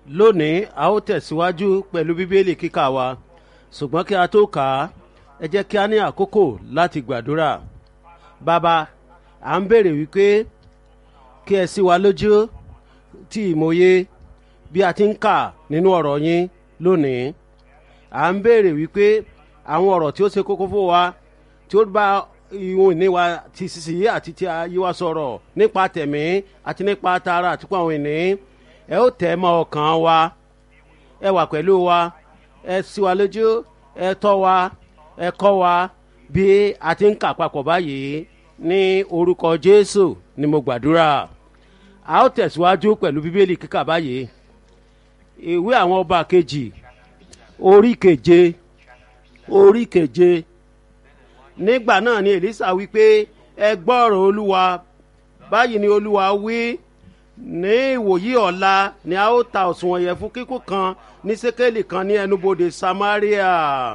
lónìí a ó tẹ̀síwájú pẹ̀lú bíbélì kíkà wa ṣùgbọ́n kí a tó kà á ẹ jẹ́ kí a ní àkókò láti gbàdúrà bàbá à ń béèrè wípé kí ẹ ṣí wa lójú tí ìmòye bí a ti ń kà nínú ọ̀rọ̀ yín lónìí à ń béèrè wípé àwọn ọ̀rọ̀ tí ó ṣe kókó fún wa tí ó bá ìwọ̀n ìní wa ti sísì yí àti ti ayé wa sọ̀rọ̀ nípa tẹ̀mí àti nípa tara àti pọ̀ àwọn ìní ẹ ó tẹ̀ mọ́ ọkàn wa ẹ wà pẹ̀lú wa ẹ ṣí wa lójú ẹ tọ́ wa ẹ kọ́ wa bí a ti ń kà papọ̀ báyìí ní orúkọ jésù ni mo gbàdúrà a ó tẹ̀síwájú pẹ̀lú bíbélì kíkà báyìí ìwé àwọn ọba kejì orí keje orí keje nígbà náà ni èlísà wípé ẹ gbọ́rọ̀ olúwa báyìí ni olúwa wí ní ìwòyí ọ̀la ni a ó ta òṣùwọ̀n yẹn fún kíkún kan ní sékélì kan ní ẹnubodè samaria.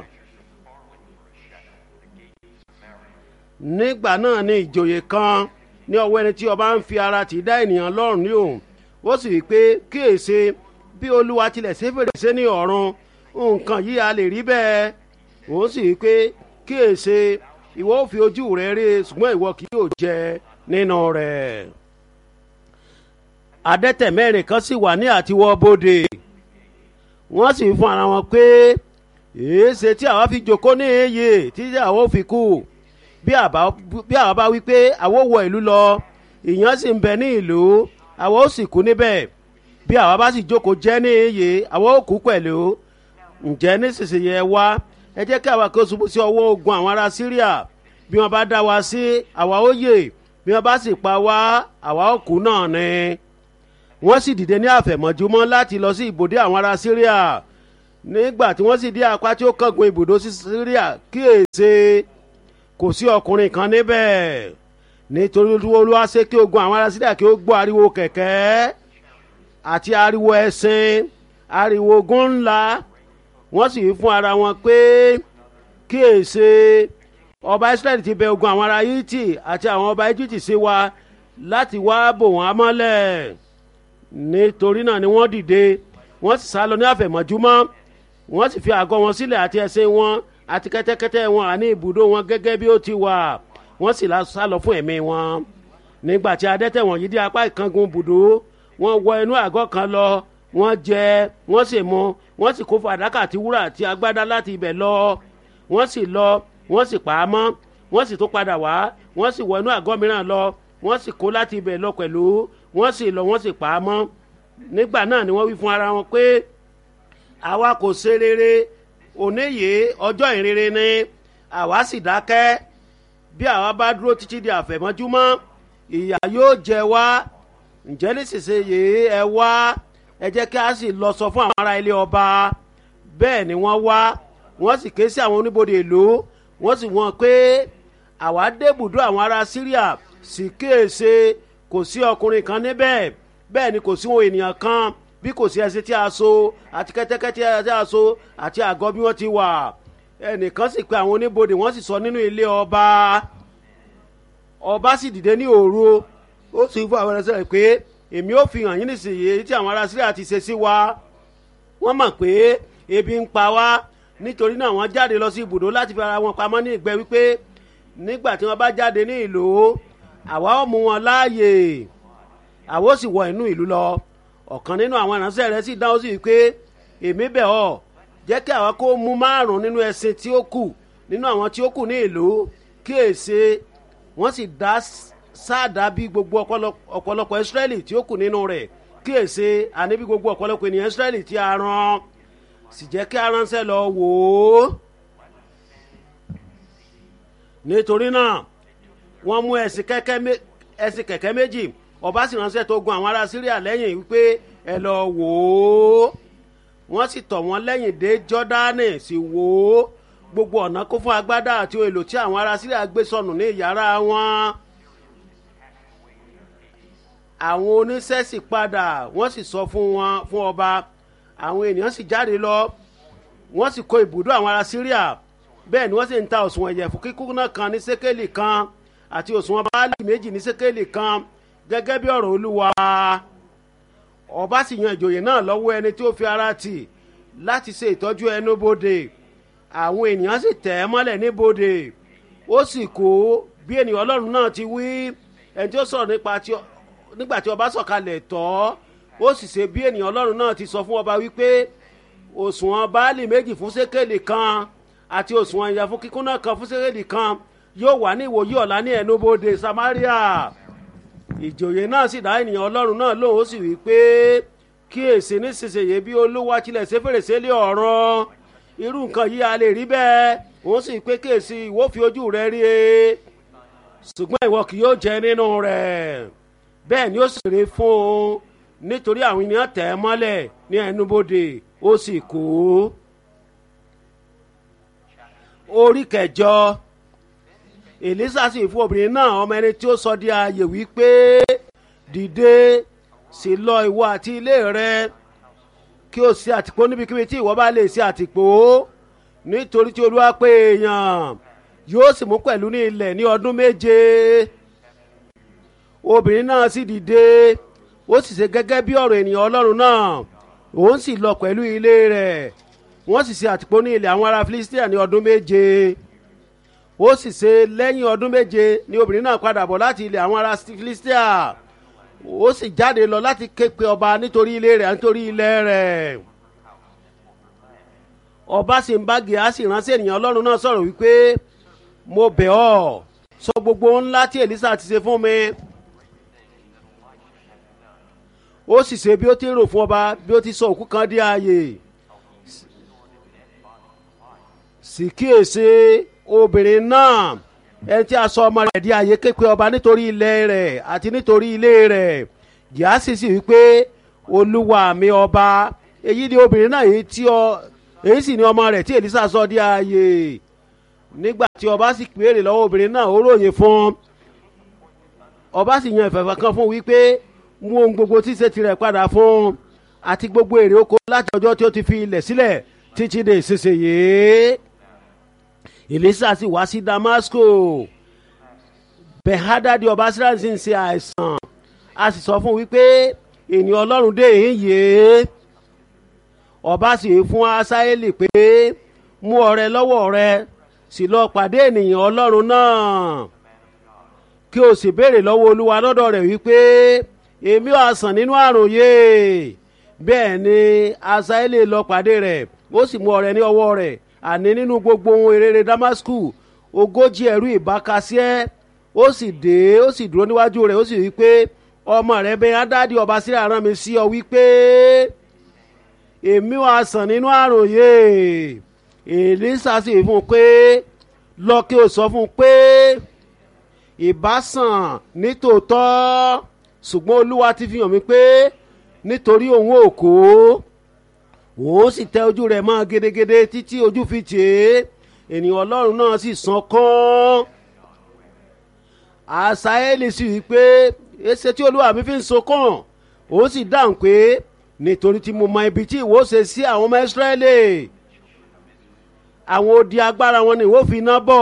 nígbà náà ni ìjòyè kan ní ọwọ́ ẹni tí ọba ń fi ara tì í dá ènìyàn lọ́rùn ní òun ó sì wí pé kíyèsí bí olúwa tilẹ̀ ṣe fèrèsé ní ọ̀run nǹkan yìí a lè rí bẹ́ẹ̀ òun sì wí pé kíyèsí ìwọ ò fi ojú rẹ rí ṣùgbọ́n ìwọ kì yóò jẹ nínú rẹ̀. adẹ́tẹ̀ mẹ́rin kan sì wà ní àtiwọ́ bóde wọ́n sì fún ara wọn pé èéṣe tí àwa fi jòkó ní èyí tí àwa ò fi kú bí àwa bá wí pé àwa wọ ìlú lọ ìyàn sì ń bẹ ní ìlú àwa ó sì kú níbẹ̀ bí àwa bá sì jókòó jẹ́ ní èyí àwa ó kú pẹ̀lú ǹjẹ́ nísinsìnyí ẹ wá ẹ jẹ́ kí àwa kí ó ṣubú sí ọwọ́ ogun àwọn ará síríà bí wọ́n bá dá wa sí àwa ó yè bí wọ́n bá sì pa wá àwa ó kú náà ni. wọ́n sì dìde ní àfẹ̀mọ́júmọ́ láti lọ sí ibùdó àwọn ará síríà nígbà tí wọ́n sì dé apá tí ó kángun ibùdó sí síríà kíyèsí kò sí ọkùnrin kan níbẹ̀ nítorí olúwa ṣe kí ogun àwọn ará síríà kí ó gbọ́ ariwo kẹ̀kẹ́ àti ariwo ẹṣin ariwo ogun ńlá wọ́n sì fún ara wọn pé kíyèsí ọba israẹli ti bẹ ogun àwọn ará yìtì àti àwọn ọba egypti sí wa láti wá bò wọ́n mọ́lẹ̀ nítorí náà ni wọ́n dìde wọ́n sì sá lọ ní àfẹ̀mọ́júmọ́ wọ́n sì fi àgọ́ wọn sílẹ̀ àti ẹṣin wọn àti kẹ́tẹ́kẹ́tẹ́ wọn àní ibùdó wọn gẹ́gẹ́ bí ó ti wà wọ́n sì sá lọ fún ẹ̀mí wọn nígbà tí adẹ́tẹ̀ wọ̀nyí dé apá ìkángun ibùdó wọ́n wọ inú àgọ́ kan lọ wọ́n jẹ wọ́n sì mu wọ́n sì kó fàdákà àti wúrà àti agbádá láti ibẹ̀ lọ wọ́n sì lọ wọ́n sì pa á mọ́ wọ́n sì tún padà wá wọ́n sì wọ inú àgọ́ mìíràn lọ wọ́n sì kó láti ibẹ̀ lọ pẹ̀lú wọ́n sì lọ wọ́n sì pa á mọ́ nígbà náà ni wọ́n wí fún ara wọn pé àwa kò ṣe rere òníyè ọjọ́ ìrere ni àwa sì dákẹ́ bí àwa bá dúró títí di àfẹ̀mọ́júmọ́ ìyà yóò jẹ wá ǹjẹ́ nísinsìnyí ẹ wá ẹ jẹ́ kí a sì lọ sọ fún àwọn ará ilé ọba bẹ́ẹ̀ ni wọ́n wá wọ́n sì ké sí àwọn oníbodè ìlú wọ́n sì wọ́n pé àwa débùdó àwọn ará síríà sì kéèṣe kò sí ọkùnrin kan níbẹ̀ bẹ́ẹ̀ ni kò sí ohun ènìyàn kan bí kò sí ẹsẹ̀ tí a so àti kẹ́tẹ́kẹ́tẹ́ tí a so àti àgọ́ bí wọ́n ti wà ẹnìkan sì pe àwọn oníbodè wọ́n sì sọ nínú ilé ọba ọba sì dìde ní òru ó sì fún àwọn ẹlẹ́sẹ̀ pé èmi ò fi hàn yín nísìnyí tí àwọn ará síríà ti ṣe sí wa wọ́n mọ̀ pé ebi ń pa wá nítorí náà wọ́n jáde lọ sí ibùdó láti fi ara wọn pamọ́ ní ìgbẹ́ wípé nígbà tí wọ́n bá jáde ní ìlú àwa ó mú wọn láàyè àwa ó sì wọ inú ìlú lọ ọ̀kan nínú àwọn ìránṣẹ́ rẹ̀ sì dáhùn sí wípé èmi bẹ̀ ọ́ jẹ́ kí àwa kó mú márùn-ún nínú ẹṣin tí ó kù nínú àwọn tí ó kù ní ìlú kí èsè wọ́n sì dá sáàdá bí gbogbo ọ̀pọ̀lọpọ̀ ìsírẹ́lì tí ó kù nínú rẹ̀ kí èsè àní bí gbogbo ọ̀pọ̀lọpọ̀ ènìyàn ìsírẹ́lì tí a rán sì jẹ́ kí a ránṣẹ́ lọ wò ó. nítorí náà wọ́n mú ẹ̀sìn kẹ̀kẹ́ méjì ọba sì ránṣẹ́ tó gun àwọn ará síríà lẹ́yìn wípé ẹ lọ wò ó. wọ́n sì tọ̀ wọ́n lẹ́yìn dé jọ́dánì sì wò ó gbogbo ọ̀nà kó fún agbádá àti ohun èlò tí àwọn ará síríà gbé sọnù ní ìyàrá wọn àwọn oníṣẹ́ sì padà wọ́n sì sọ fún wọn fún ọba àwọn ènìyàn sì jáde lọ wọ́n sì kó ibùdó àwọn ará síríà bẹ́ẹ̀ ni wọ́n sì ń ta òṣùwọ̀n ẹ̀yẹ̀fun kíkúnná kan ní sékélì kan àti òṣùwọ̀n báálì méjì ní sékélì kan gẹ́gẹ́ bí ọ̀rọ̀ olúwa ọba sì yan ìjòyè náà lọ́wọ́ ẹni tí ó fi ara tì láti ṣe ìtọ́jú ẹnubodè àwọn ènìyàn sì tẹ̀ ẹ́ mọ́lẹ̀ níbodè ó sì kó bí ènìyàn ọlọ́run náà ti wí ẹni tí ó sọ̀rọ̀ nípa tí nígbà tí ọba sọ̀kalẹ̀ tọ́ ó sì ṣe bí ènìyàn ọlọ́run náà ti sọ fún ọba wípé òṣùwọ̀n báàlì méjì fún sékèlì kan àti òṣùwọ̀n ìyà fún kíkúnná kan fún sékèlì kan yóò wà ní ìwòyí ọ̀la ní ẹnubodè samaria ìjòyè náà sì dá ènìyàn ọlọ́run náà lóhùn ó sì wí pé kíyèsí nísinsìnyí bí olúwa tilẹ̀ ṣe fèrèsé lé ọ̀rọ̀ irú nǹkan yìí a lè rí bẹ́ẹ̀ òun sì pé kíyèsí ìwọ fi ojú rẹ rí e ṣùgbọ́n ìwọ kì yóò jẹ nínú rẹ̀ bẹ́ẹ̀ ni ó sì rí fún un nítorí àwọn ènìyàn tẹ̀ ẹ́ mọ́lẹ̀ ní ẹnubodè ó sì kú. orí kẹjọ èlísà sì fún obìnrin náà ọmọ ẹni tí ó sọ di ààyè wípé dìde sì lọ ìwọ àti ilé rẹ kí o ṣe àtìpó níbikíbi tí ìwọ bá lè ṣe àtìpó nítorí tí olúwa pé èèyàn yóò sì mú pẹ̀lú ní ilẹ̀ ní ọdún méje obìnrin náà sì dìde ó sì ṣe gẹ́gẹ́ bí ọ̀rọ̀ ènìyàn ọlọ́run náà òun sì lọ pẹ̀lú ilé rẹ̀ wọ́n sì ṣe àtìpó ní ilẹ̀ àwọn ará filistia ní ọdún méje ó sì ṣe lẹ́yìn ọdún méje ni obìnrin náà padà bọ̀ láti ilẹ̀ àwọn ará filistia ó sì jáde lọ láti ké pe ọba nítorí ilé rẹ̀ nítorí ilẹ̀ rẹ̀ ọba sì ń bá gíásì ránṣẹ́ ènìyàn ọlọ́run náà sọ̀rọ̀ wípé mo bẹ̀ ọ́ sọ gbogbo ńlá tí èlísà ti ṣe fún mi ó sì ṣe bí ó ti ń rò fún ọba bí ó ti sọ òkú kan dé ààyè sì kíyèsí obìnrin náà ẹni tí a sọ ọmọ rẹ̀ di ààyè képe ọba nítorí ilẹ̀ rẹ̀ àti nítorí ilé rẹ̀ gíásì sì wípé olúwa mi ọba èyí ni obìnrin náà èyí tí ọ èyí sì ni ọmọ rẹ̀ tí èlísà sọ di ààyè nígbà tí ọba sì béèrè lọ́wọ́ obìnrin náà ó ròyìn fún ọba sì yan ìfẹ̀fẹ̀ kan fún wípé mú ohun gbogbo tí ṣe tirẹ̀ padà fún àti gbogbo èrè oko láti ọjọ́ tí ó ti fi ilẹ̀ sílẹ̀ títí dé ìsinsìnyí èlísà sì wá sí damasco bẹ̀hádádì ọba síláàsì sì ń ṣe àìsàn a sì sọ fún wípé ènìyàn ọlọ́run dé èyí yé ọba sì fún asáyélì pé mú ọrẹ lọ́wọ́ rẹ sì lọ pàdé ènìyàn ọlọ́run náà kí o sì béèrè lọ́wọ́ olúwa lọ́dọ̀ rẹ̀ wípé èmi ò àsàn nínú àrùn yìí bẹ́ẹ̀ ni asáyélì lọ pàdé rẹ̀ ó sì mú ọrẹ ní ọwọ́ rẹ̀ àní nínú gbogbo ohun èrèrè damasku ogójì ẹrú ìbákasíẹ́ ó sì dé ó sì dúró níwájú rẹ̀ ó sì wí pé ọmọ rẹ̀ bẹ́ẹ̀ adádì ọba sílẹ̀ rán mi sí ọ wípé èmi wà sàn nínú àrùn yìí èlísà sì fún un pé lọ kí o sọ fún un pé ìbásàn nítòótọ́ ṣùgbọ́n olúwa ti fi hàn mí pé nítorí òun ò kó òun sì tẹ ojú rẹ̀ mọ́ gedegede títí ojú fi tì í ènìyàn ọlọ́run náà sì sàn kán àṣàyẹ́lì sì wí pé èsè tí olúwa mi fi ń sọkàn òun sì dáhùn pé nítorí tí mo mọ ibi tí ìwọ ṣe sí àwọn ọmọ ìsírẹ́lì àwọn odi agbára wọn ni ìwọ fi iná bọ̀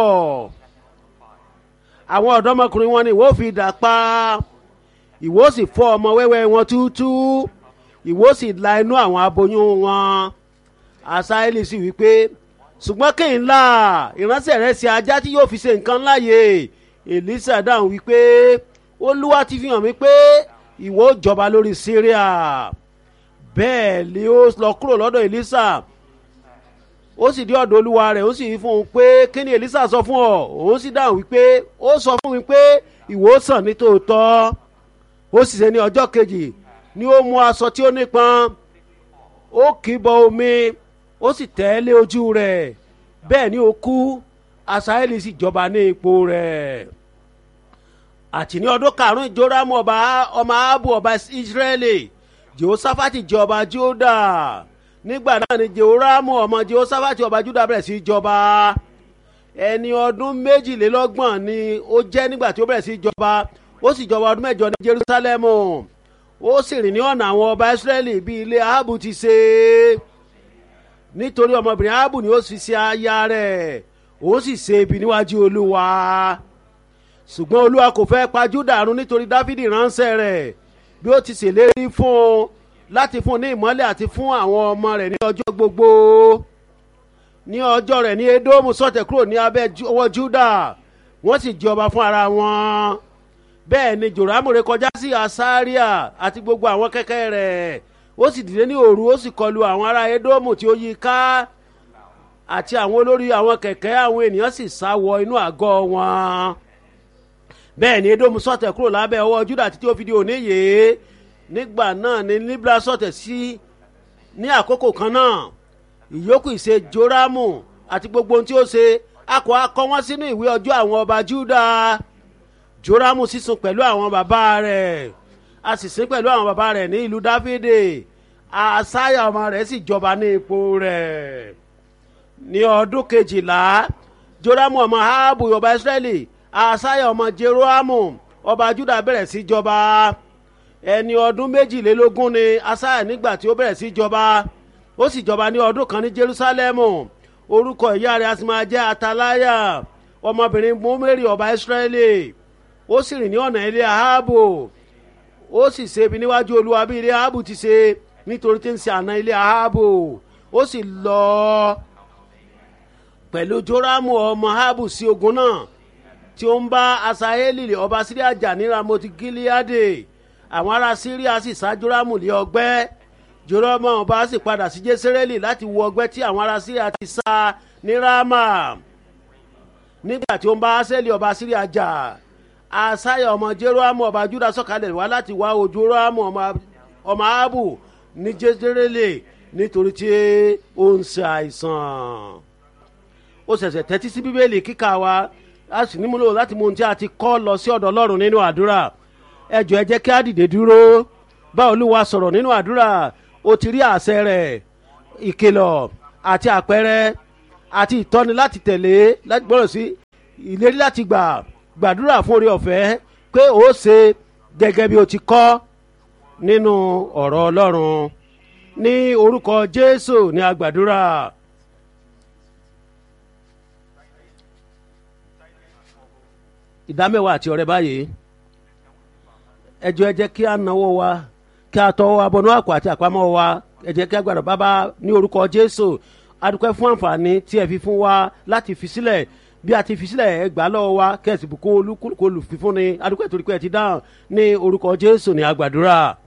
àwọn ọ̀dọ́mọkùnrin wọn ni ìwọ fi dà pa ìwọ sì fọ́ ọmọ wẹ́wẹ́ wọn túútú ìwọ sì la inú àwọn aboyún wọn asaeli sì wí pé ṣùgbọ́n kéyìn ńlá ìránṣẹ́ rẹ̀ ṣe ajá tí yóò fi ṣe nǹkan láàyè elisa dáhùn wí pé olúwa ti fi hàn mí pé ìwọ ó jọba lórí syria bẹ́ẹ̀ ni ó lọ kúrò lọ́dọ̀ elisa ó sì dé ọ̀dọ̀ olúwa rẹ̀ ó sì wí fún un pé kí ni elisa sọ fún ọ òun sì dáhùn wípé ó sọ fún mi pé ìwọ ó sàn ní tòótọ́ ó sì ṣe ní ọjọ́ kejì ni ó mú aṣọ tí ó nípọn ó kì í bọ omi ó sì tẹ́ lé ojú rẹ̀ bẹ́ẹ̀ ni ó kú asaeli sì jọba ní ipò rẹ̀ àti ní ọdún karùn-ún joramu ọba ọmọ abu ọba israẹli jehoshaphati jẹ ọba juda nígbà náà ni jehoramu ọmọ jehoshaphat ọba juda bẹ̀rẹ̀ sí jọba ẹni ọdún méjìlélọ́gbọ̀n ni ó jẹ́ nígbà tí ó bẹ̀rẹ̀ sí jọba ó sì jọba ọdún mẹ́jọ ní jerusalemu ó sì rìn ní ọ̀nà àwọn ọba israẹli bí ilé ahabu ti ṣe nítorí ọmọbìnrin ahabu ni ó sì ṣe aya rẹ̀ ó sì ṣe ibi níwájú olúwa ṣùgbọ́n olúwa kò fẹ́ pa júdà run nítorí dáfídì ránṣẹ́ rẹ̀ bí ó ti ṣèlérí fún un láti fún ní ìmọ́lẹ̀ àti fún àwọn ọmọ rẹ̀ ní ọjọ́ gbogbo ní ọjọ́ rẹ̀ ní edomu sọ̀tẹ̀ kúrò ní abẹ́ ọwọ́ juda wọ́n sì jọba fún ara wọn bẹ́ẹ̀ ni joramu ré kọjá sí asaria àti gbogbo àwọn kẹ́kẹ́ rẹ̀ ó sì dìde ní òru ó sì kọlu àwọn ará edomu tí ó yí ká àti àwọn olórí àwọn kẹ̀kẹ́ àwọn ènìyàn sì sá wọ inú àgọ́ wọn bẹ́ẹ̀ ni edomu sọ̀tẹ̀ kúrò lábẹ́ ọwọ́ juda títí ó fi di òní yìí nígbà náà ni libra sọ̀tẹ̀ sí ní àkókò kan náà ìyókù ìṣe joramu àti gbogbo ohun tí ó ṣe akọ akọ wọn sínú ìwé ọjọ́ àwọn ọba juda joramu sísun pẹ̀lú àwọn bàbá rẹ̀ a sì sin pẹ̀lú àwọn bàbá rẹ̀ ní ìlú dáfídè àṣàyà ọmọ rẹ̀ sì jọba ní ipò rẹ̀ ní ọdún kejìlá joramu ọmọ ahabu ọba israẹli àṣàyà ọmọ jeroamu ọba juda bẹ̀rẹ̀ sí jọba ẹni ọdún méjìlélógún ni àṣàyà nígbà tí ó bẹ̀rẹ̀ sí jọba ó sì jọba ní ọdún kan ní jerusalemu orúkọ ìyá rẹ̀ a sì máa jẹ́ atalaya ọmọbìnrin mọ́mẹ́rì ọba israẹli ó sì rìn ní ọ̀nà ilé ahabu ó sì ṣe ibi níwájú olúwa bí ilé ahabu ti ṣe nítorí tí ń ṣe àná ilé ahabu ó sì lọ pẹ̀lú joramu ọmọ ahabu sí ogun náà tí ó ń bá asaeli ọba síríà jà ní ramoti gileade àwọn ará síríà sì sá joramu lé ọgbẹ́ joramu ọba sì padà sí jésírẹ́lì láti wo ọgbẹ́ tí àwọn ará síríà ti sá ní rama nígbà tí ó ń bá aseli ọba síríà jà asaya ọmọ jeroamu ọba juda sọ̀kalẹ̀ wá láti wá ojú jeroamu ọmọ ahabu ní jésírẹ́lì nítorí tí ó ń ṣe àìsàn ó ṣẹ̀ṣẹ̀ tẹ́tí sí bíbélì kíkà wa a sì nímúlò láti mú ohun tí a ti kọ́ lọ sí ọ̀dọ̀ ọlọ́run nínú àdúrà ẹ jọ ẹ jẹ́ kí á dìde dúró bá olúwa sọ̀rọ̀ nínú àdúrà ó ti rí àṣẹ rẹ̀ ìkìlọ̀ àti àpẹẹrẹ àti ìtọ́ni láti tẹ̀lé láti gbọ́dọ̀ sí ìlérí láti gbà gbàdúrà fún orí ọ̀fẹ́ pé ó ṣe gẹ́gẹ́ bí o ti kọ́ nínú ọ̀rọ̀ ọlọ́run ní orúkọ jésù ní agbàdúrà. ìdámẹ́wàá àti ọ̀rẹ́ báyìí ẹjọ́ ẹ jẹ́ kí a náwó wa kí a tọ́ wa bọnú àpò àti àpamọ́ wa ẹ jẹ́ kí a gbàdọ̀ bábá ní orúkọ jésù adúpẹ́ fún àǹfààní tí ẹ fi fún wa láti fi sílẹ̀ bí a ti fi sílẹ̀ ẹ gbà lọ́wọ́ wa kẹ́sì bùkún olúkúlùkù olùfífúnni adúpẹ́ torí pé ẹ ti dáhùn ní orúkọ jésù ní agbàdúrà.